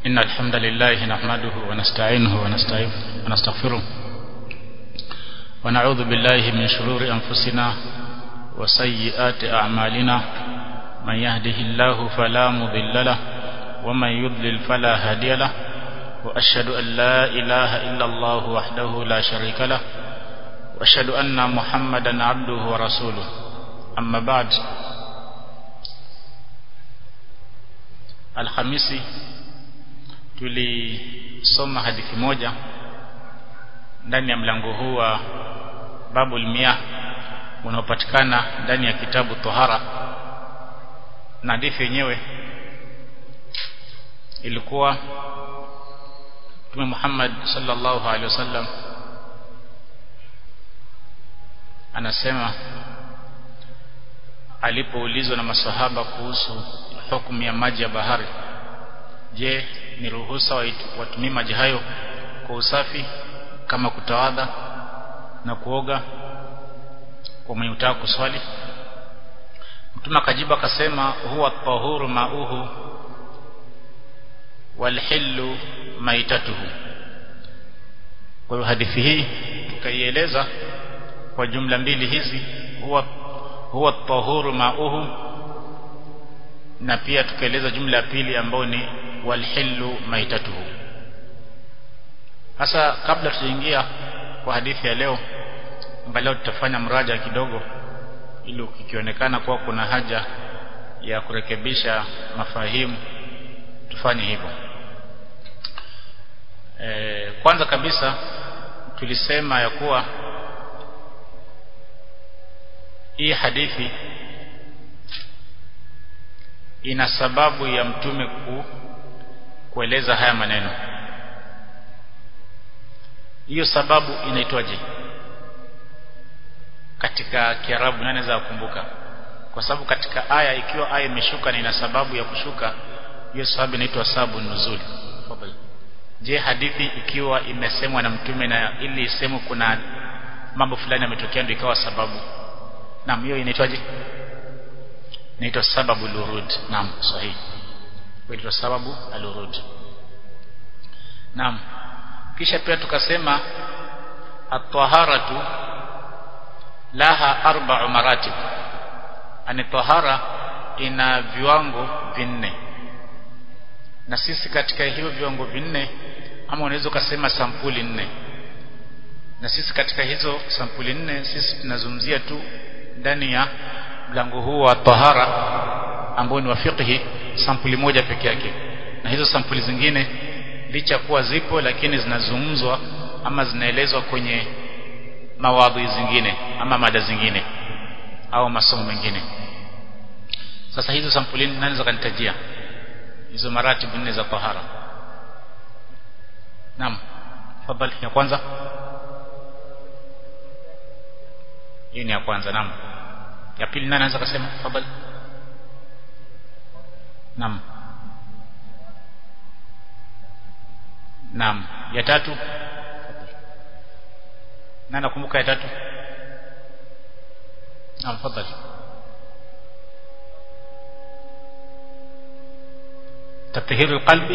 إن الحمد لله نحمده ونستعينه ونستغفره ونعوذ بالله من شرور أنفسنا وسيئات أعمالنا من يهده الله فلا مضل له ومن يضلل فلا هادي له وأشهد أن لا إله إلا الله وحده لا شريك له وأشهد أن محمدا عبده ورسوله أما بعد Alhamisi tulisoma hadithi moja ndani ya mlango huu wa babul miyah unaopatikana ndani ya kitabu Tohara na hadithi yenyewe ilikuwa Mtume Muhammad sallallahu alaihi wasallam anasema alipoulizwa na masahaba kuhusu hukumu ya maji ya bahari je ni ruhusa watumie maji hayo kwa usafi kama kutawadha na kuoga kwa mwenye utaka kuswali mtume akajibu akasema huwa tahuru mauhu walhillu maitatuhu kwa hiyo hadithi hii tukaieleza kwa jumla mbili hizi huwa huwa tahuru mauhu na pia tukaeleza jumla ya pili ambayo ni walhillu maitatuhu sasa kabla tujaingia kwa hadithi ya leo angalau tutafanya mraja kidogo ili ukionekana kuwa kuna haja ya kurekebisha mafahimu tufanye hivyo e, kwanza kabisa tulisema ya kuwa hii hadithi ina sababu ya mtume ku, kueleza haya maneno hiyo sababu inaitwaje katika kiarabu nani anaweza kukumbuka kwa sababu katika aya ikiwa aya imeshuka na ina sababu ya kushuka hiyo sababu inaitwa sababu nuzuli je hadithi ikiwa imesemwa na mtume na ili isemwe kuna mambo fulani yametokea ndio ikawa sababu naam hiyo inaitwaje inaitwa sababu lurud naam sahihi inaitwa sababu alurud naam kisha pia tukasema at-taharatu laha arba'u maratib ani tahara ina viwango vinne na sisi katika hivyo viwango vinne ama unaweza ukasema sampuli nne na sisi katika hizo sampuli nne sisi tunazungumzia tu ndani ya mlango huu wa tahara ambao ni wa fiqhi sampuli moja peke yake na hizo sampuli zingine licha kuwa zipo lakini zinazungumzwa ama zinaelezwa kwenye mawadhi zingine ama mada zingine au masomo mengine sasa hizo sampuli nani zakanitajia hizo maratibu nne za tahara naam fadhali ya kwanza hii ni ya kwanza naam ya pili nani anaweza kusema fadhali naam naam ya tatu nani nakumbuka ya tatu naam fadhali تطهير القلب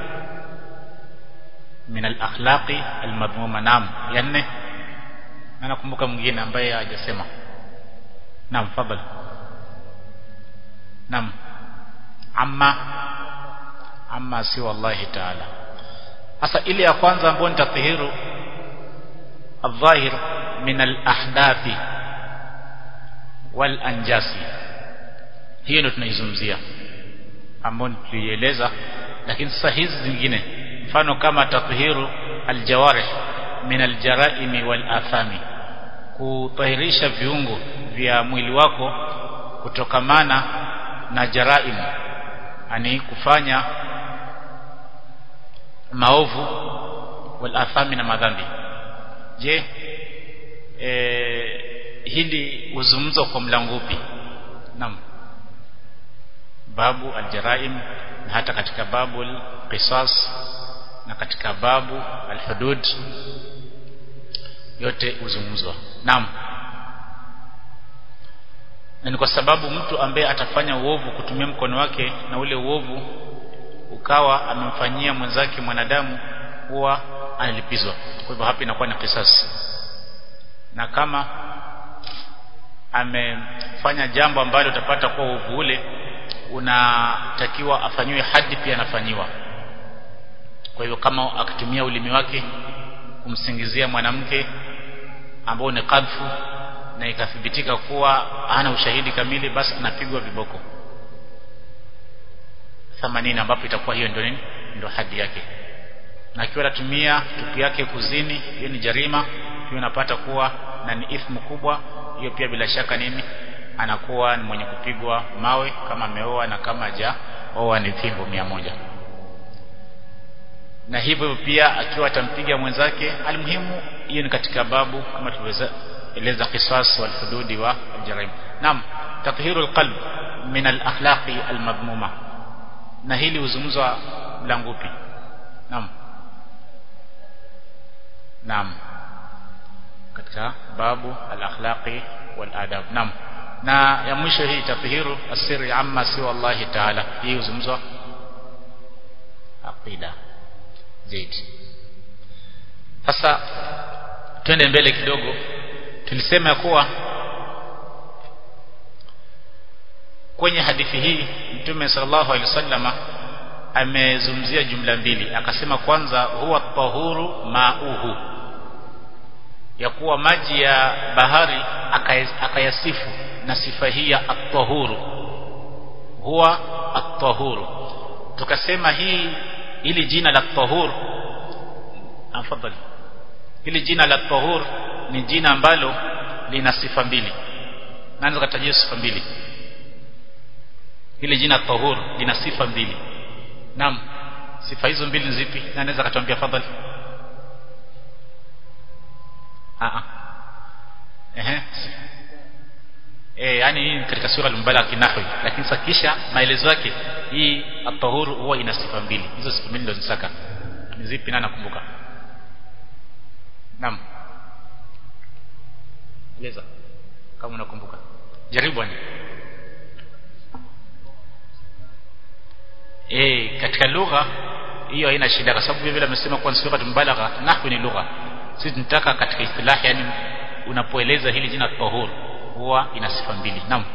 من الاخلاق المذمومه نعم ya nne na nakumbuka mwingine ambaye hajasema naam fadhali naam amma amma si wallahi taala sasa ile ya kwanza ambayo ni tathihiru الظاهر من الاحداث والانجasi hiyo ndio tunaizungumzia ambayo tulieleza lakini sasa hizi zingine mfano kama tathihiru aljawarih min aljaraimi wal athami kutahirisha viungo vya mwili wako kutokamana na jaraim ani kufanya maovu wal athami na madhambi je e, hili uzungumzo kwa mlango upi naam babu aljaraim na hata katika babu alqisas na katika babu alhudud yote uzungumzwa naam na ni kwa sababu mtu ambaye atafanya uovu kutumia mkono wake na ule uovu ukawa amemfanyia mwenzake mwanadamu huwa analipizwa kwa hivyo hapa inakuwa ni kisasi na kama amefanya jambo ambalo utapata kuwa uovu ule unatakiwa afanyiwe hadi pia anafanyiwa kwa hivyo kama akitumia ulimi wake kumsingizia mwanamke ambao ni kadfu na ikathibitika kuwa hana ushahidi kamili basi anapigwa viboko 80 ambapo itakuwa hiyo ndio nini ndio hadi yake na akiwa anatumia tupu yake kuzini hiyo ni jarima hiyo unapata kuwa na ni ithmu kubwa hiyo pia bila shaka nini anakuwa ni mwenye kupigwa mawe kama ameoa na kama haja oa ni fimbo mia moja na hivyo pia akiwa atampiga mwenzake almuhimu hiyo ni katika babu kama tuliweza eleza qisas wal hududi wa aljarim naam tathiru alqalb min alakhlaqi almadmuma na hili huzungumzwa mlango upi naam naam katika babu alakhlaqi wal adab naam na ya mwisho hii tathiru asiri amma siwa Allah taala hii huzungumzwa aqida zaidi sasa twende mbele kidogo tulisema ya kuwa kwenye hadithi hii mtume sallallahu alaihi wasallama amezungumzia jumla mbili akasema kwanza huwa tahuru mauhu ya kuwa maji ya bahari akayasifu na sifa hii ya at-tahuru huwa at-tahuru tukasema hii ili jina la tahur afadhali hili jina la tahur ni jina ambalo lina sifa mbili naanza kutajia sifa mbili hili jina tahur lina sifa mbili naam sifa hizo mbili ni zipi na anaweza katuambia fadhali a a ehe eh yani hii katika sura al-mubalagha kinahwi lakini sasa kisha maelezo yake hii at-tahur huwa ina sifa mbili hizo sifa mbili ndio zisaka ni zipi na nakumbuka naam eleza kama unakumbuka jaribu ani eh katika lugha hiyo haina shida kwa sababu vile amesema kwa sura al-mubalagha nahwi ni lugha sisi tunataka katika istilahi yani unapoeleza hili jina tahur huwa ina sifa mbili naam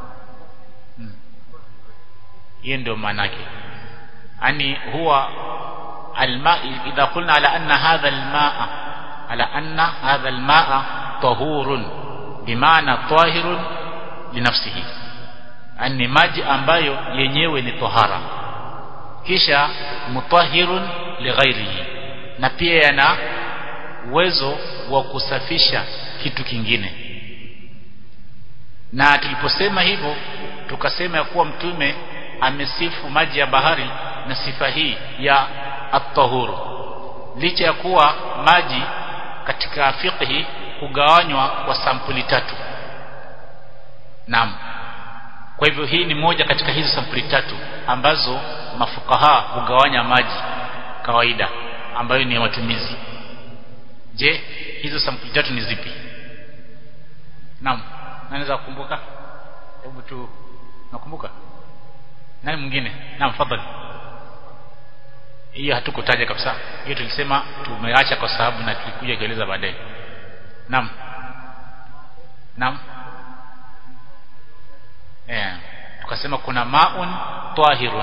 hiyo ndio maana yake yani huwa alma idha qulna ala anna hadha almaa ala anna hadha almaa tahurun bimaana tahirun linafsihi ani maji ambayo yenyewe ni tohara kisha mutahirun lighairihi na pia yana uwezo wa kusafisha kitu kingine na tuliposema hivyo tukasema ya kuwa mtume amesifu maji ya bahari na sifa hii ya at-tahuru licha ya kuwa maji katika fiqhi hugawanywa kwa sampuli tatu naam kwa hivyo hii ni moja katika hizo sampuli tatu ambazo mafukaha hugawanya maji kawaida ambayo ni ya matumizi je hizo sampuli tatu ni zipi naam naweza kukumbuka hebu tu nakumbuka nani mwingine naam fadhali hiyo hatukutaja kabisa hiyo tulisema tumeacha kwa sababu na tulikuja kueleza baadaye naam naam eh tukasema kuna maun tahirun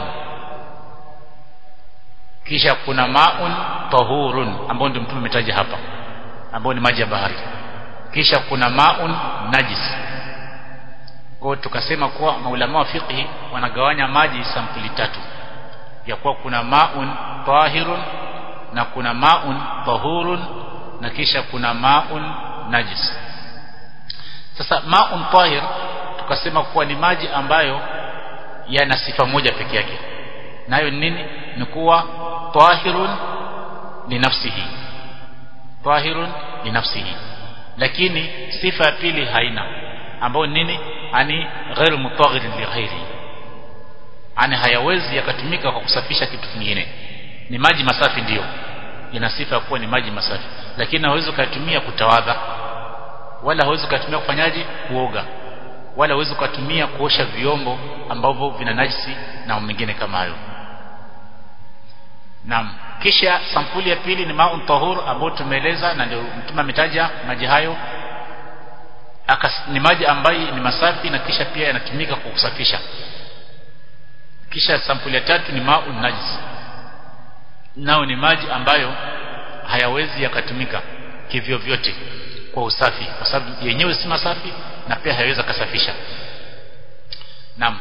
kisha kuna maun tahurun ambao ndio mtume umetaja hapa ambao ni maji ya bahari kisha kuna maun najis kwa tukasema kuwa maulama wa fiqhi wanagawanya maji sampuli tatu ya kuwa kuna maun tahirun na kuna maun tahurun na kisha kuna maun najis sasa maun tahir tukasema kuwa ni maji ambayo yana sifa moja peke yake nayo nini ni kuwa tahirun li nafsihi tahirun li nafsihi lakini sifa ya pili haina ambayo nini ani ghairu mutaghir li ghairi ani hayawezi yakatumika kwa kusafisha kitu kingine ni maji masafi ndiyo ina sifa ya kuwa ni maji masafi lakini hawezi kuyatumia kutawadha wala hawezi kuyatumia kufanyaje kuoga wala hawezi kuyatumia kuosha vyombo ambavyo vina najisi na mengine kama hayo Naam. Kisha sampuli ya pili ni ma'un tahur ambao tumeeleza na ndio mtume ametaja maji hayo Akas, ni maji ambayo ni masafi na kisha pia yanatumika kwa kusafisha. Kisha sampuli ya tatu ni ma'un najis. Nao ni maji ambayo hayawezi yakatumika kivyo vyote kwa usafi kwa sababu yenyewe si masafi na pia hayawezi kasafisha. Naam.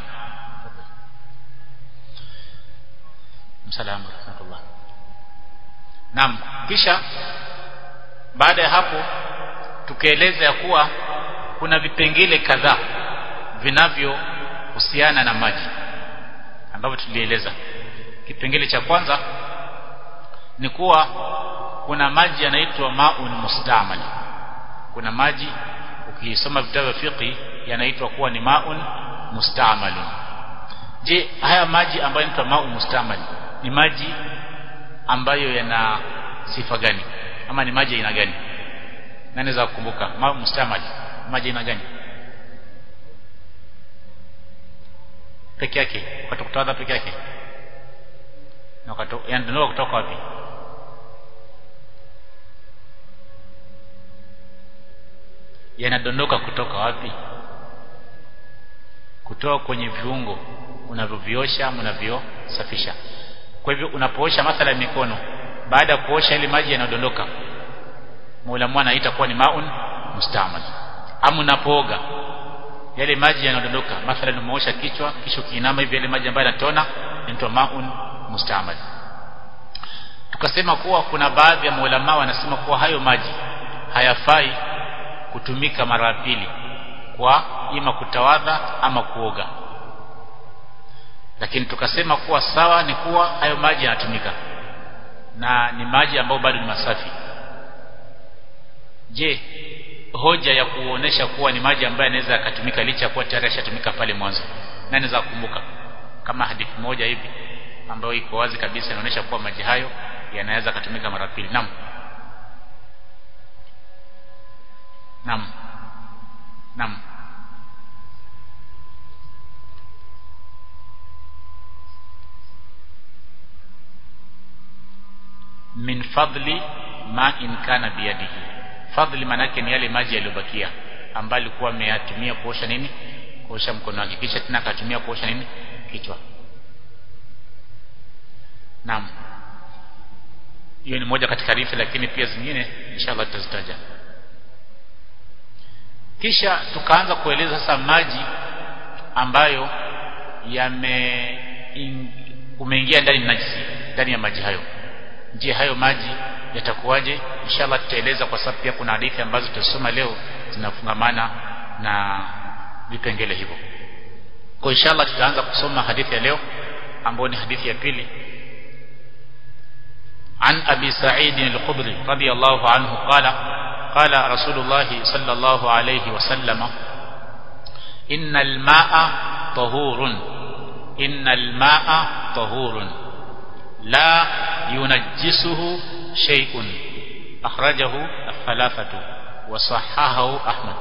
Msalamu rahmatullah. Naam, kisha baada ya hapo tukaeleza ya kuwa kuna vipengele kadhaa vinavyohusiana na maji ambavyo tulieleza. Kipengele cha kwanza ni kuwa kuna maji yanaitwa maun mustamal. Kuna maji ukisoma vitabu vya fiqh yanaitwa kuwa ni maun mustamalun. Je, haya maji ambayo yanaitwa maun mustamal ni maji ambayo yana sifa gani ama ni maji aina gani nani za kukumbuka ma mustamal maji aina gani peke yake wakati kutawadha peke yake na wakati yanadondoka kutoka wapi yanadondoka kutoka wapi kutoka kwenye viungo unavyoviosha unavyosafisha kwa hivyo unapoosha mathala mikono baada ya kuosha ile maji yanadondoka Mola mwana itakuwa ni maun mustamal ama unapooga yale maji yanadondoka mathala umeosha kichwa kisha ukiinama hivi yale maji ambayo yanatona inaitwa maun mustamal tukasema kuwa kuna baadhi ya maulama wanasema kuwa hayo maji hayafai kutumika mara pili kwa ima kutawadha ama kuoga lakini tukasema kuwa sawa ni kuwa hayo maji yanatumika na ni maji ambayo bado ni masafi je hoja ya kuonesha kuwa ni maji ambayo yanaweza yakatumika licha kuwa tayari yashatumika pale mwanzo nani za kukumbuka kama hadithi moja hivi ambayo iko wazi kabisa inaonyesha kuwa maji hayo yanaweza kutumika mara pili naam naam naam min fadli ma in kana biyadihi fadli manake ni yale maji yaliyobakia ambayo alikuwa ameyatumia kuosha nini kuosha mkono wake kisha tena akatumia kuosha nini kichwa naam hiyo ni moja katika hadithi lakini pia zingine inshallah tutazitaja kisha tukaanza kueleza sasa maji ambayo yame umeingia ndani najisi ndani ya maji hayo je hayo maji yatakuwaje inshallah tutaeleza kwa sababu pia kuna hadithi ambazo tutasoma leo zinafungamana na vipengele hivyo kwa inshallah tutaanza kusoma hadithi ya leo ambayo ni hadithi ya pili عن أبي سعيد الخضري رضي الله عنه قال قال رسول الله صلى الله عليه وسلم إن الماء طهور إن الماء طهور لا ينجسه شيء أخرجه الثلاثة وصححه أحمد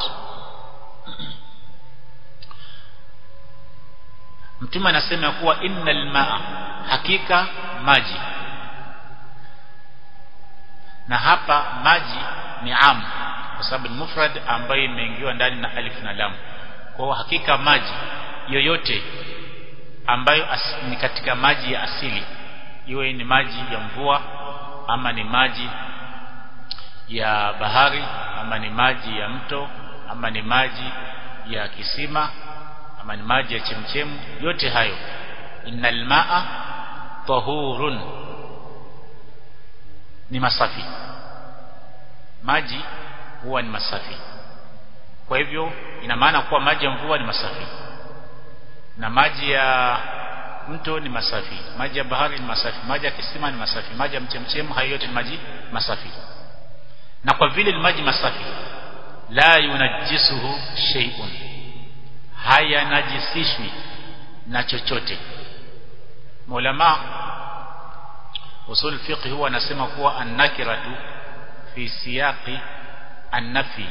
mtume anasema kuwa innal maa hakika maji na hapa maji ni am kwa sababu ni mufrad ambayo imeingiwa ndani na alif na lam kwa hakika maji yoyote ambayo as, ni katika maji ya asili iwe ni maji ya mvua ama ni maji ya bahari ama ni maji ya mto ama ni maji ya kisima ama ni maji ya chemchemu yote hayo innal maa tahurun ni masafi maji huwa ni masafi kwa hivyo ina maana kuwa maji ya mvua ni masafi na maji ya mto ni masafi maji ya bahari ni masafi maji ya kisima ni masafi maji ya mchemchemu hayo yote ni maji masafi na kwa vile ni maji masafi la yunajisuhu shay'un haya najisishwi na chochote maulama usul fiqh huwa anasema kuwa annakiratu fi siyaqi annafi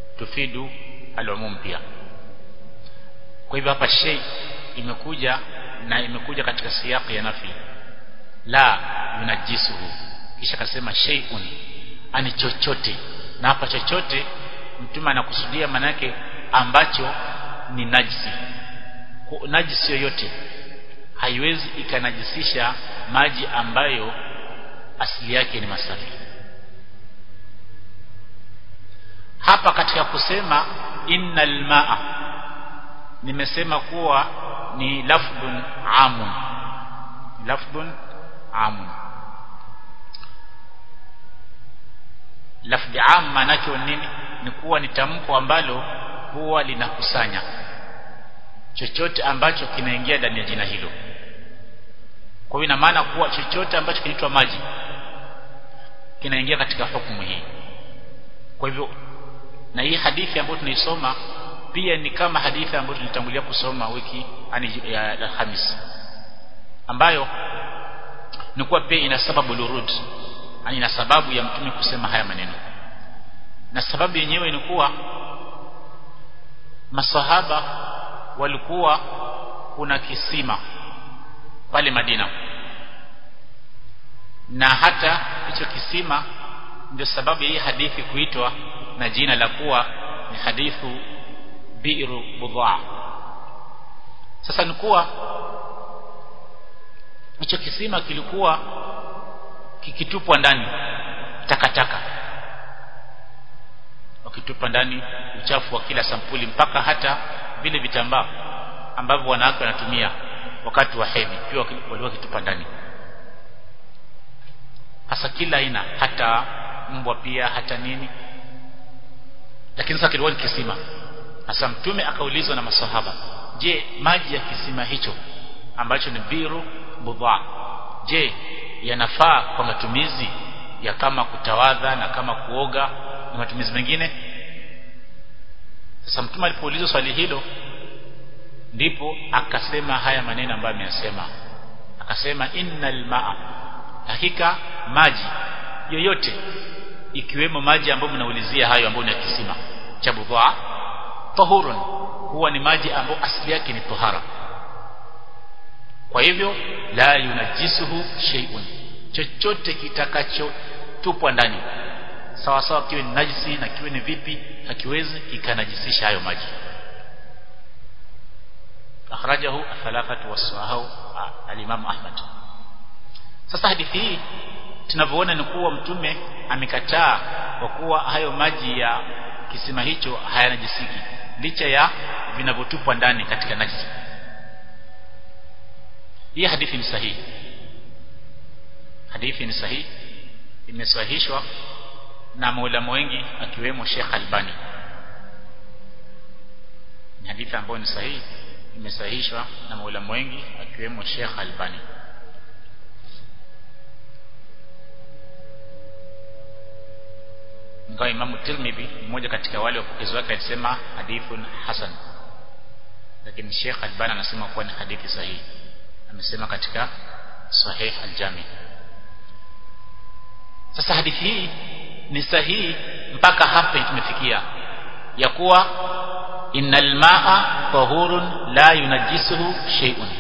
tufidu al-umum pia kwa hivyo hapa shay imekuja na imekuja katika siyaqi ya nafi la yunajisuhu kisha akasema shay'un ani chochote na hapa chochote mtume anakusudia manake ambacho ni najisi najisi yoyote haiwezi ikanajisisha maji ambayo asili yake ni masafi hapa katika kusema innal maa nimesema kuwa ni lafdhun amun lafdhun amun lafdhi am maanake nini ni kuwa ni tamko ambalo huwa linakusanya chochote ambacho kinaingia ndani ya jina hilo kwa hiyo ina maana kuwa chochote ambacho kinaitwa maji kinaingia katika hukumu hii kwa hivyo na hii hadithi ambayo tunaisoma pia ni kama hadithi ambayo tulitangulia kusoma wiki ani ya Alhamis ambayo ni kuwa pia ina sababu lurud yani ina sababu ya mtume kusema haya maneno na sababu yenyewe ni kuwa masahaba walikuwa kuna kisima pale Madina na hata hicho kisima ndio sababu ya hii hadithi kuitwa na jina la kuwa ni hadithu bi'ru budhaa sasa ni kuwa hicho kisima kilikuwa kikitupwa ndani takataka wakitupa ndani uchafu wa kila sampuli mpaka hata vile vitambaa ambavyo wanawake wanatumia wakati wa hedhi pia walikuwa wakitupa ndani hasa kila aina hata mbwa pia hata nini lakini sasa kilikuwa ni kisima hasa mtume akaulizwa na masahaba je maji ya kisima hicho ambacho ni biru budha je yanafaa kwa matumizi ya kama kutawadha na kama kuoga na matumizi mengine sasa mtume alipoulizwa swali hilo ndipo akasema haya maneno ambayo ameyasema akasema innal maa hakika maji yoyote ikiwemo maji ambayo mnaulizia hayo ambayo ni ya kisima cha budhaa tahurun huwa ni maji ambayo asili yake ni tohara kwa hivyo la yunajisuhu shay'un chochote kitakachotupwa ndani sawa sawa kiwe ni najisi na kiwe ni vipi hakiwezi kikanajisisha hayo maji akhrajahu thalathatu wasahahu al-Imam Ahmad sasa hadithi hii tunavyoona ni kuwa mtume amekataa kwa kuwa hayo maji ya kisima hicho hayanajisiki licha ya vinavyotupwa ndani katika najisi hii hadithi ni sahihi hadithi ni sahihi imesahihishwa na maulama wengi akiwemo Sheikh Albani ni hadithi ambayo ni sahihi imesahihishwa na maulama wengi akiwemo Sheikh Albani ingawa Imam Tirmidhi mmoja katika wale wapokezi wake alisema hadithun hasan lakini Sheikh Albani anasema kuwa ni hadithi sahihi amesema katika sahih al-Jami sasa hadithi hii ni sahihi mpaka hapa tumefikia ya kuwa innal maa tahurun la yunajisuhu shay'un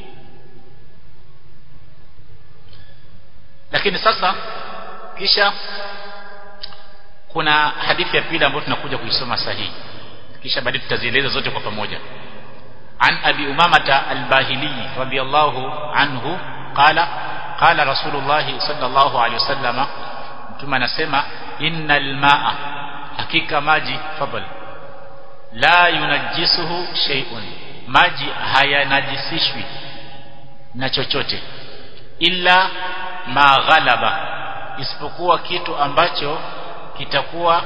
lakini sasa kisha kuna hadithi ya pili ambayo tunakuja kuisoma sahihi kisha baadaye tutazieleza zote kwa pamoja عن أبي أمامة الباهلي رضي الله عنه قال قال رسول الله صلى الله عليه وسلم ثم نسمع إن الماء حقيقة ماجي فضل لا ينجسه شيء maji hayanajisishwi na chochote illa ma ghalaba isipokuwa kitu ambacho kitakuwa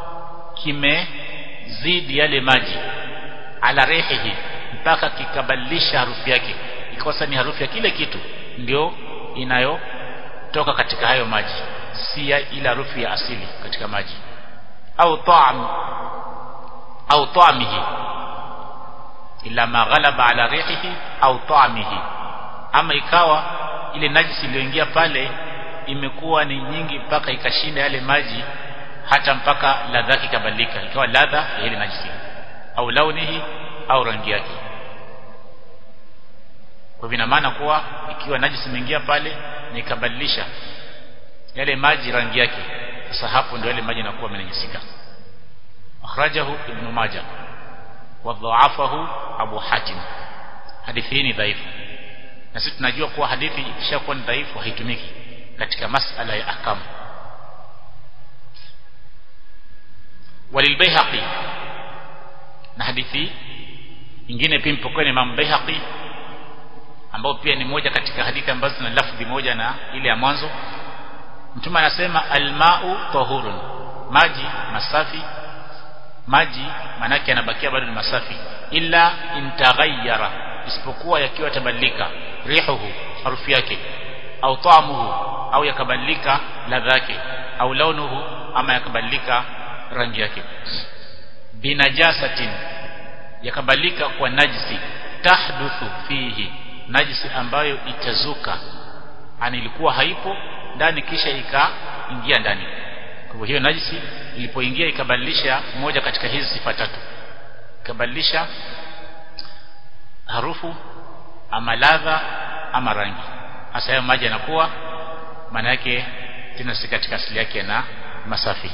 kimezidi yale maji ala rehihi mpaka kikabadilisha harufu yake ikosa ni harufu ya kile kitu ndio inayotoka katika hayo maji si ya ile harufu ya asili katika maji au ta'am au ta'amihi ila ma ghalaba ala rihihi au ta'amihi ama ikawa ile najisi iliyoingia pale imekuwa ni nyingi mpaka ikashinda yale maji hata mpaka ladha yake ikabadilika ikawa ladha ya ile najisi au launihi au rangi yake kwa hivyo ina maana kuwa ikiwa najisi imeingia pale na ikabadilisha yale maji rangi yake sasa hapo ndio yale maji yanakuwa yamenajisika akhrajahu ibn majah wa dha'afahu abu hatim hadithi hii ni dhaifu na sisi tunajua kuwa hadithi ikishakuwa ni dhaifu haitumiki katika masala ya ahkam walilbayhaqi na hadithi nyingine pia mpokoni Imam Baihaqi ambao pia ni moja katika hadithi ambazo zina lafdhi moja na ile ya mwanzo mtume anasema almau tahurun maji masafi maji manake yanabakia bado ni masafi illa intaghayyara isipokuwa yakiwa tabadilika rihuhu harufu yake au taamuhu au yakabadilika ladha yake au launuhu ama yakabadilika rangi yake binajasatin yakabadilika kwa najisi tahduthu fihi najisi ambayo itazuka ani ilikuwa haipo ndani kisha ikaingia ndani kwa hivyo hiyo najisi ilipoingia ikabadilisha moja katika hizi sifa tatu ikabadilisha harufu ama ladha ama rangi hasa hayo maji yanakuwa maana yake tena si katika asili yake na masafi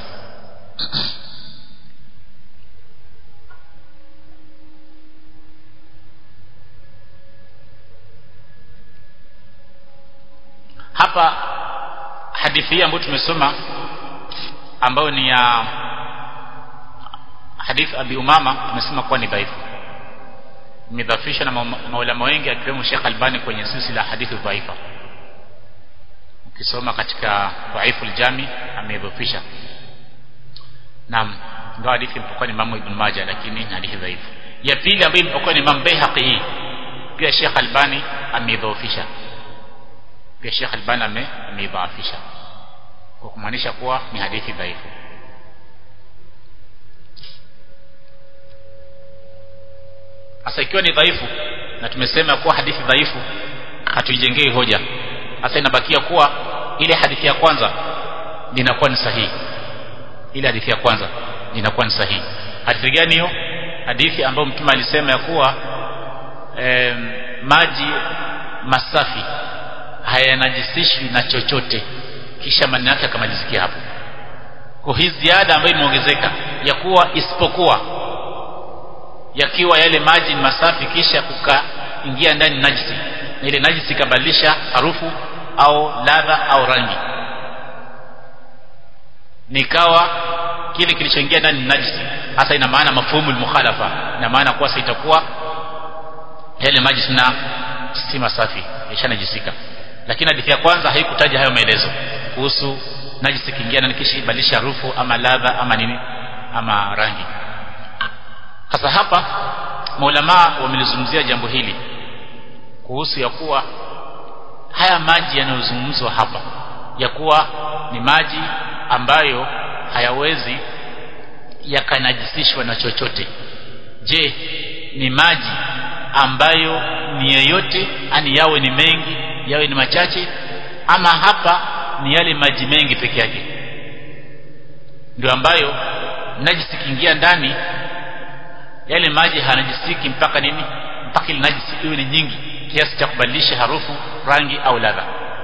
hapa hadithi hii ambayo tumesoma ambayo ni ya hadithi Abi Umama tumesema kuwa ni dhaifu imedhafishwa na maulama wengi akiwemo Sheikh Albani kwenye silsila hadithi dhaifa ukisoma katika dhaifu aljami amedhafisha naam ndio hadithi ilipokuwa ni Imam Ibn Majah lakini ni hadithi dhaifu ya pili ambayo ilipokuwa ni Imam Baihaqi hii pia Sheikh Albani amedhafisha pia Sheikh Albani ameidhaafisha kwa kumaanisha kuwa ni hadithi dhaifu sasa ikiwa ni dhaifu na tumesema kuwa hadithi dhaifu hatuijengei hoja sasa inabakia kuwa ile hadithi ya kwanza linakuwa ni sahihi ile hadithi ya kwanza linakuwa ni sahihi hadithi gani hiyo hadithi ambayo mtume alisema ya kuwa eh, maji masafi hayanajisishwi na chochote kisha maneno yake akamalizikia hapo kwa hii ziada ambayo imeongezeka ya kuwa isipokuwa yakiwa yale maji ni masafi kisha kukaingia ndani najisi na ile najisi ikabadilisha harufu au ladha au rangi nikawa kile kilichoingia ndani ni najisi hasa ina maana mafhumu mukhalafa ina maana kuwa sasa itakuwa yale maji sina si masafi yashanajisika lakini hadithi ya kwanza haikutaja hayo maelezo kuhusu najisi kiingia na kisha ibadilisha harufu ama ladha ama nini ama rangi sasa hapa maulama wamelizungumzia jambo hili kuhusu ya kuwa haya maji yanayozungumzwa hapa ya kuwa ni maji ambayo hayawezi yakanajisishwa na chochote je ni maji ambayo ni yeyote ani yawe ni mengi yawe ni machache ama hapa ni yale maji mengi peke yake ndio ambayo najisi kiingia ndani yale maji hanajisiki mpaka nini mpaka ile najisi iwe ni nyingi kiasi cha kubadilisha harufu rangi au ladha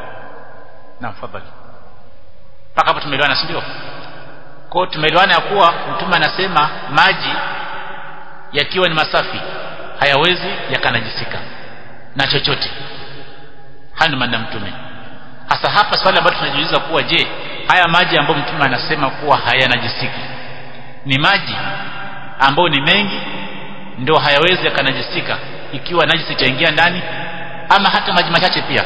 na fadhali mpaka hapo tumeelewana si ndio kwa tumeelewana ya kuwa mtume anasema maji yakiwa ni masafi hayawezi yakanajisika na chochote haya ni maneno mtume hasa hapa swali ambalo tunajiuliza kuwa je haya maji ambayo mtume anasema kuwa hayanajisiki ni maji ambayo ni mengi ndio hayawezi yakanajisika ikiwa najisi itaingia ndani ama hata maji machache pia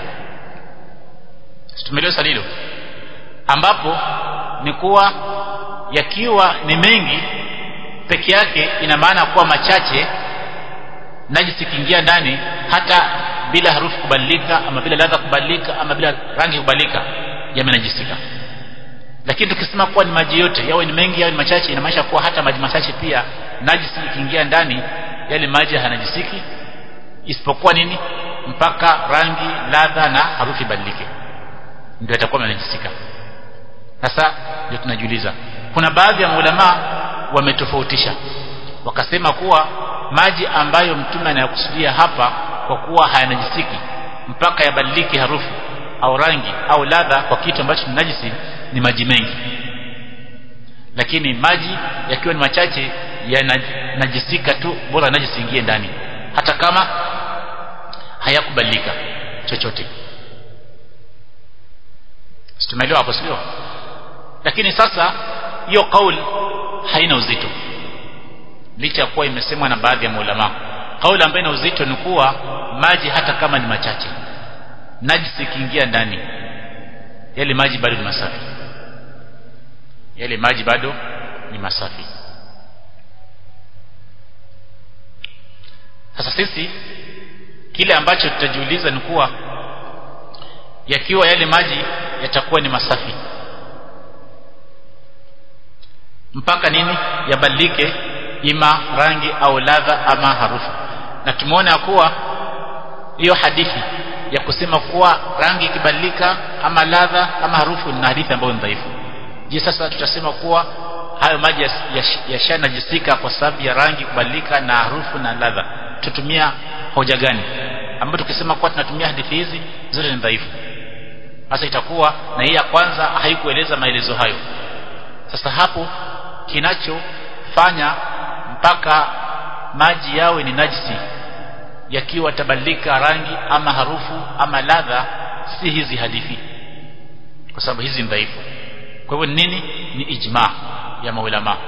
tumeelewa swali hilo ambapo ni kuwa yakiwa ni mengi peke yake ina maana kuwa machache najisi kiingia ndani hata bila harufu kubadilika ama bila ladha kubadilika ama bila rangi kubadilika yamenajisika lakini tukisema kuwa ni maji yote yawe ni mengi yawe ni machache inamaanisha kuwa hata maji machache pia najisi ikiingia ndani yale maji hanajisiki isipokuwa nini mpaka rangi ladha na harufu ibadilike ndio yatakuwa yanajisika sasa ndio tunajiuliza kuna baadhi ya maulama wametofautisha wakasema kuwa maji ambayo mtume anayakusudia hapa kwa kuwa hayanajisiki mpaka yabadilike harufu au rangi au ladha kwa kitu ambacho ni najisi ni maji mengi lakini maji yakiwa ni machache yanajisika tu bora najisi ingie ndani hata kama hayakubadilika chochote tumeelewa hapo sio lakini sasa hiyo kauli haina uzito licha ya kuwa imesemwa na baadhi ya maulama kauli ambayo ina uzito ni kuwa maji hata kama ni machache najisi ikiingia ndani yale maji bado ni masafi yale maji bado ni masafi sasa sisi kile ambacho tutajiuliza ni kuwa yakiwa yale maji yatakuwa ni masafi mpaka nini yabadilike ima rangi au ladha ama harufu na tumeona kuwa hiyo hadithi ya kusema kuwa rangi ikibadilika ama ladha ama harufu ni hadithi ambayo ni dhaifu je sasa tutasema kuwa hayo maji yashanajisika ya kwa sababu ya rangi kubadilika na harufu na ladha tutumia hoja gani ambayo tukisema kuwa tunatumia hadithi hizi zote ni dhaifu sasa itakuwa na hii ya kwanza haikueleza maelezo hayo sasa hapo kinachofanya mpaka maji yawe ni najisi yakiwa tabadilika rangi ama harufu ama ladha si hizi hadithi kwa sababu hizi ni dhaifu kwa hivyo nini ni ijma ya maulama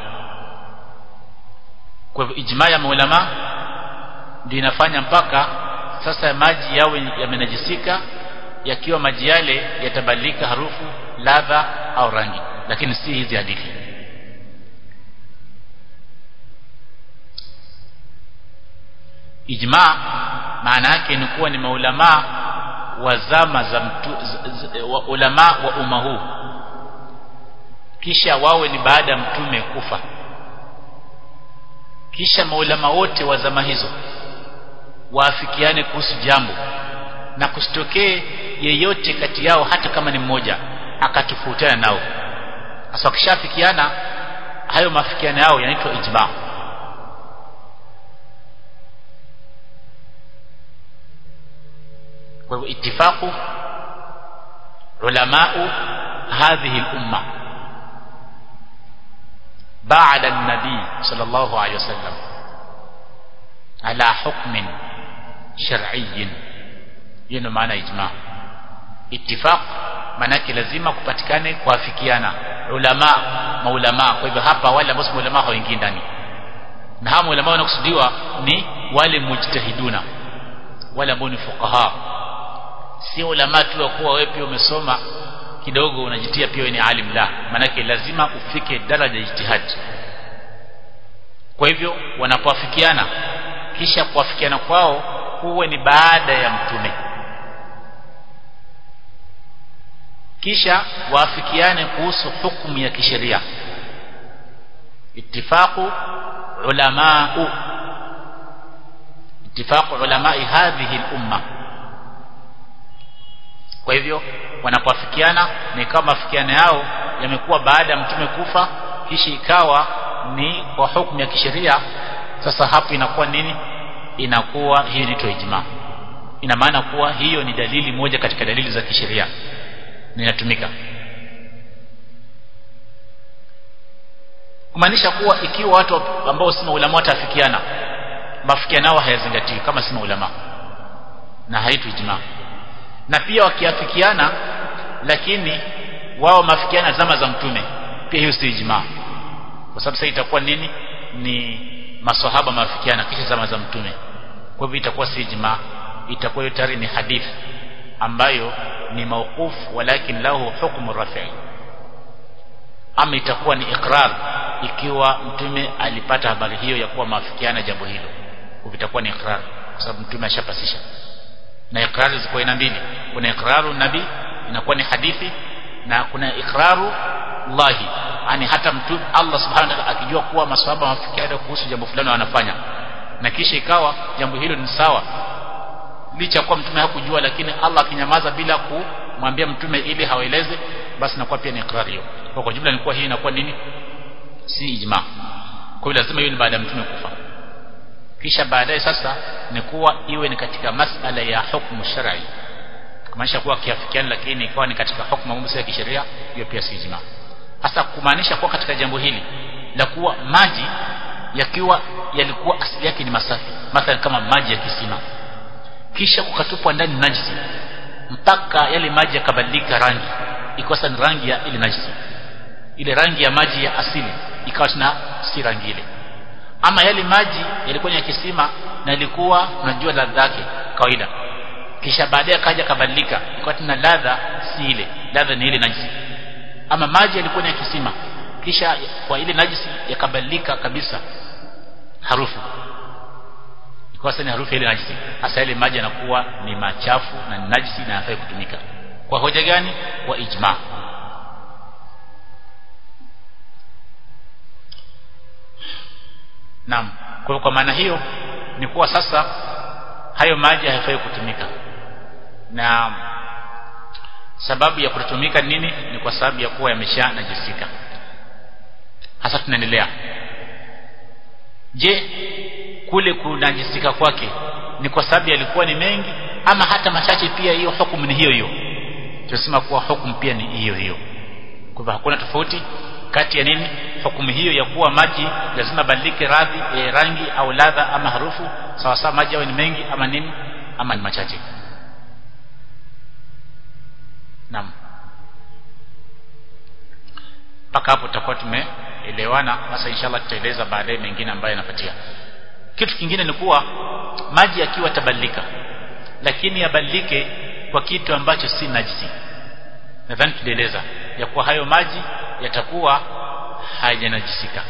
kwa hivyo ijma ya maulama ndio inafanya mpaka sasa maji yawe yamenajisika yakiwa maji yale yatabadilika harufu ladha au rangi lakini si hizi hadithi ijma maana yake ni kuwa ni maulama wa zama za mtu z, z, wa ulama wa umma huu kisha wawe ni baada ya mtume kufa kisha maulama wote wa zama hizo waafikiane kuhusu jambo na kusitokee yeyote kati yao hata kama ni mmoja akatofautiana nao sasa wakishafikiana hayo mafikiano yao yanaitwa ijma kwa hivyo ittifaqu ulamau hadhihi al-umma بعد النبي صلى الله عليه وسلم على حكم شرعي hiyo maana ijma ittifaq manake lazima kupatikane kuafikiana ulama maulama kwa hivyo hapa wale ambao maulama hawaingii ndani na hawa maulama wanakusudiwa ni wale mujtahiduna wale ambao ni fuqaha si ulama tu wa kuwa wewe pia umesoma kidogo unajitia pia ni alim la manake lazima ufike daraja ijtihad kwa hivyo wanapoafikiana kisha kuafikiana kwao huwe ni baada ya mtume kisha waafikiane kuhusu hukumu ya kisheria ittifaqu ulamau ittifaqu ulamai hadhihi al-umma kwa hivyo wanapoafikiana ni kama mafikiano yao yamekuwa baada ya mtume kufa kisha ikawa ni kwa hukumu ya kisheria sasa hapo inakuwa nini inakuwa hii inaitwa ijma ina maana kuwa hiyo ni dalili moja katika dalili za kisheria inatumika kumaanisha kuwa ikiwa watu ambao si maulama watafikiana mafikiano yao hayazingatiwi kama si maulama na haitu ijma na pia wakiafikiana lakini wao mafikiana zama za mtume pia hiyo si ijma kwa sababu sasa itakuwa nini ni maswahaba mafikiana kisha zama za mtume kwa hivyo itakuwa si ijma itakuwa hiyo tayari ni hadithi ambayo ni mawquf walakin lahu hukmu rafi'i ama itakuwa ni ikrar ikiwa mtume alipata habari hiyo ya kuwa maafikiana jambo hilo itakuwa ni ikrar kwa sababu mtume ashapasisha na ikrari ziko aina mbili kuna ikraru nabii inakuwa ni hadithi na kuna ikraru Allahi yani hata mtume Allah subhanahu wa ta'ala akijua kuwa maswahaba wafikiana kuhusu jambo fulani wanafanya na kisha ikawa jambo hilo ni sawa licha kuwa mtume hakujua lakini Allah akinyamaza bila kumwambia mtume ili hawaeleze basi inakuwa pia ni ikrari hiyo kwa kwa jumla inakuwa hii inakuwa nini si ijma kwa hiyo lazima hiyo ni baada ya mtume kufa kisha baadaye sasa ni kuwa iwe ni katika masala ya hukumu shar'i kumaanisha kuwa kiafikiani lakini ikawa ni katika hukumu mambo ya kisheria hiyo pia si ijma hasa kumaanisha kuwa katika jambo hili la kuwa maji yakiwa yalikuwa asili yake ni masafi mathalan kama maji ya kisima kisha kukatupwa ndani najisi mpaka yale maji yakabadilika rangi ikawa sasa ni rangi ya ile najisi ile rangi ya maji ya asili ikawa tena si rangi ile ama yale maji yalikuwa ni ya kisima na ilikuwa unajua ladha yake kawaida kisha baadaye akaja kabadilika ikawa tena ladha si ile ladha ni ile najisi ama maji yalikuwa ni ya kisima kisha kwa ile najisi yakabadilika kabisa harufu ikawa sasa ni harufu ile najisi hasa ile maji yanakuwa ni machafu na ni najisi na hayafai kutumika kwa hoja gani kwa ijma Naam. Kwa kwa maana hiyo ni kuwa sasa hayo maji hayafai kutumika. Na sababu ya kutumika nini? Ni kwa sababu ya kuwa yamesha najisika. Hasa tunaendelea. Je, kule kunajisika kwake ni kwa sababu yalikuwa ni mengi ama hata machache pia hiyo hukumu ni hiyo hiyo? Tunasema kuwa hukumu pia ni hiyo hiyo. Kwa hivyo hakuna tofauti kati ya nini hukumu hiyo ya kuwa maji lazima badilike radhi e, rangi au ladha ama harufu sawa sawa maji yawe ni mengi ama nini ama ni machache naam mpaka hapo tutakuwa tumeelewana sasa inshallah tutaeleza baadaye mengine ambayo yanafuatia kitu kingine ni kuwa maji yakiwa tabadilika lakini yabadilike kwa kitu ambacho si najisi nadhani tulieleza ya kuwa hayo maji yatakuwa hayajanajisika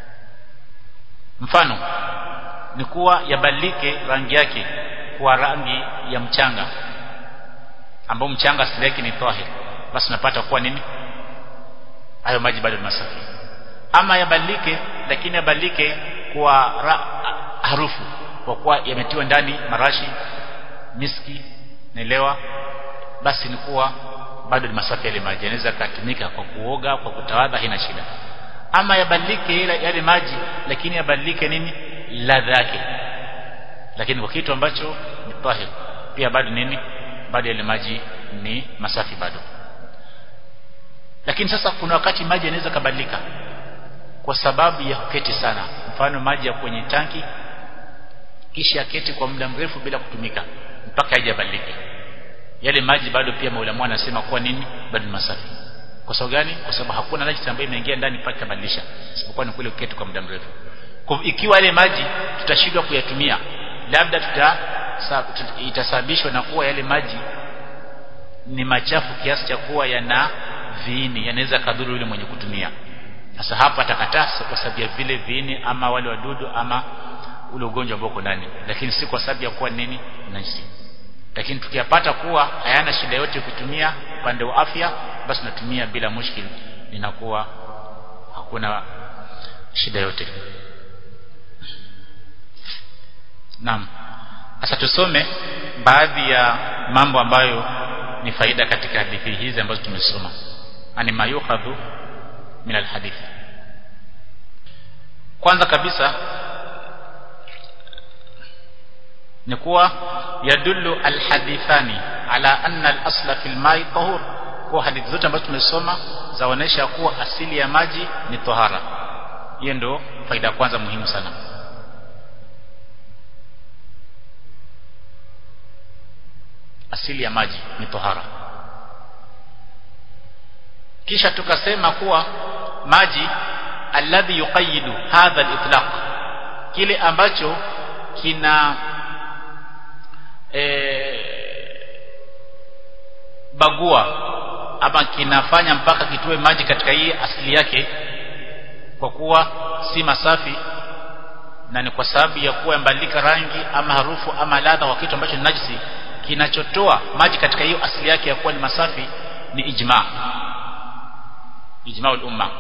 mfano ni kuwa yabadilike rangi yake kuwa rangi ya mchanga ambao mchanga asili yake ni tahir basi unapata kuwa nini hayo maji bado ni masafi ama yabadilike lakini yabadilike kwa ra, harufu kwa kuwa yametiwa ndani marashi miski naelewa basi ni kuwa bado ni masafi yale maji yanaweza kutumika kwa kuoga kwa kutawadha haina shida ama yabadilike yale maji lakini yabadilike nini ladha yake lakini kwa kitu ambacho ni tahir pia bado nini bado yale maji ni masafi bado lakini sasa kuna wakati maji yanaweza kabadilika kwa sababu ya kuketi sana mfano maji ya kwenye tanki kisha keti kwa muda mrefu bila kutumika mpaka haijabadilika yale maji bado pia maulamu anasema kuwa nini bado ni masafi kwa sababu gani kwa sababu hakuna najisi ambayo imeingia ndani mpaka kabadilisha isipokuwa ni kule uketi kwa muda mrefu kwa ikiwa yale maji tutashindwa kuyatumia labda tuta itasababishwa na kuwa yale maji ni machafu kiasi cha kuwa yana viini yanaweza kadhuru yule mwenye kutumia sasa hapa atakataa kwa sababu ya vile viini ama wale wadudu ama ule ugonjwa ambao uko ndani lakini si kwa sababu ya kuwa nini najisi lakini tukiyapata kuwa hayana shida yote kutumia upande wa afya basi natumia bila mushkil inakuwa hakuna shida yote Naam sasa tusome baadhi ya mambo ambayo ni faida katika hadithi hizi ambazo tumesoma ani mayukhadhu min alhadithi kwanza kabisa ni kuwa yadullu alhadithani ala anna al-asla fil ma'i tahur kwa hadithi zote ambazo tumesoma zaonesha kuwa asili ya maji ni tahara hiyo ndio faida ya kwanza muhimu sana asili ya maji ni tahara kisha tukasema kuwa maji alladhi yuqayyidu hadha al-itlaq kile ambacho kina e, bagua ama kinafanya mpaka kitoe maji katika hii asili yake kwa kuwa si masafi na ni kwa sababu ya kuwa yambadilika rangi ama harufu ama ladha kwa kitu ambacho ni najisi kinachotoa maji katika hiyo asili yake ya kuwa ni masafi ni ijma ijma umma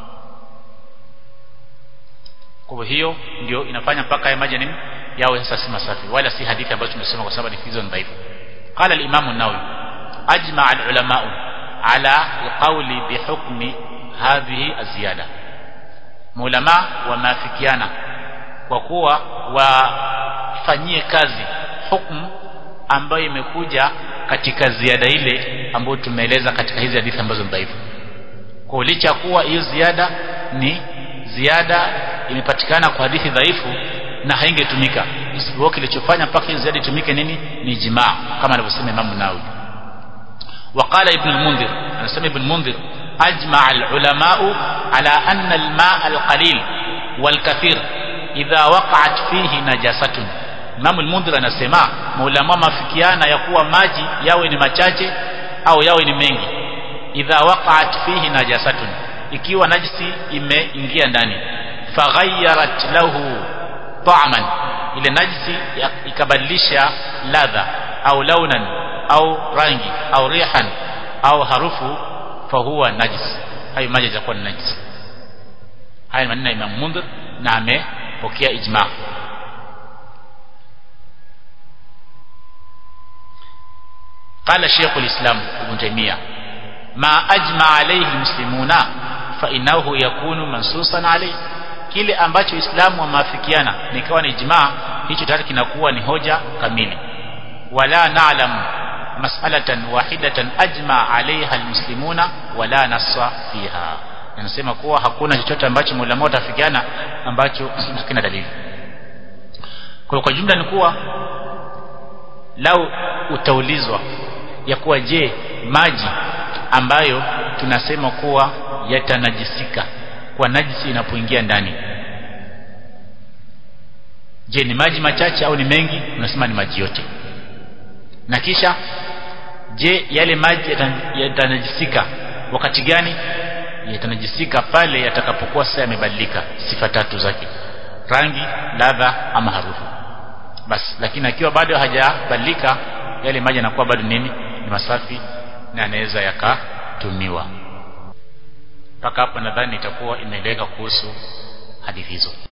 kwa hiyo ndio inafanya mpaka haya maji nini yawe sasa si masafi wala si hadithi ambazo tumesoma kwa sababu hizo ni dhaifu qala al-imam an-nawawi ajma al-ulama ala al-qawli bi hukmi hadhihi az-ziyada maulama wameafikiana kwa kuwa wafanyie kazi hukumu ambayo imekuja katika ziada ile ambayo tumeeleza katika hizi hadithi ambazo ni dhaifu kwa licha kuwa hiyo ziada ni ziada imepatikana kwa hadithi dhaifu na haingetumika isipokuwa kilichofanya mpaka hiyo ziada itumike nini ni jimaa kama alivyosema Imam Nawawi وقال ابن المنذر أنا سمي ابن المنذر أجمع العلماء على أن الماء القليل والكثير إذا وقعت فيه نجاسة Imam al-Mundhir anasema maulama mafikiana ya kuwa maji yawe ni machache au yawe ni mengi idha waqa'at fihi najasatun ikiwa najisi imeingia ndani faghayyarat lahu ta'man ile najisi ikabadilisha ladha au launan au rangi au rihan au harufu fahuwa najis hayo maji yatakuwa ni najis haya maneno ya Imam Mundhir na amepokea ijma قال شيخ الإسلام ابن تيمية ما أجمع عليه المسلمون فإنه يكون منصوصا عليه kile ambacho Uislamu wameafikiana nikawa ni ijmaa hicho tayari kinakuwa ni hoja kamili wala na'lam mas'alatan wahidatan ajma 'alayha almuslimuna wala nassa fiha anasema kuwa hakuna chochote ambacho maulama watafikiana ambacho hakina dalili kwa kwa jumla ni kuwa lau utaulizwa ya kuwa je maji ambayo tunasema kuwa yatanajisika kwa najisi inapoingia ndani je ni maji machache au ni mengi unasema ni maji yote na kisha je yale maji yatanajisika wakati gani yatanajisika pale yatakapokuwa sasa yamebadilika sifa tatu zake rangi ladha ama harufu basi lakini akiwa bado hajabadilika yale maji yanakuwa bado nini ni masafi na yanaweza yakatumiwa mpaka hapa nadhani itakuwa imeeleweka kuhusu hadithi hizo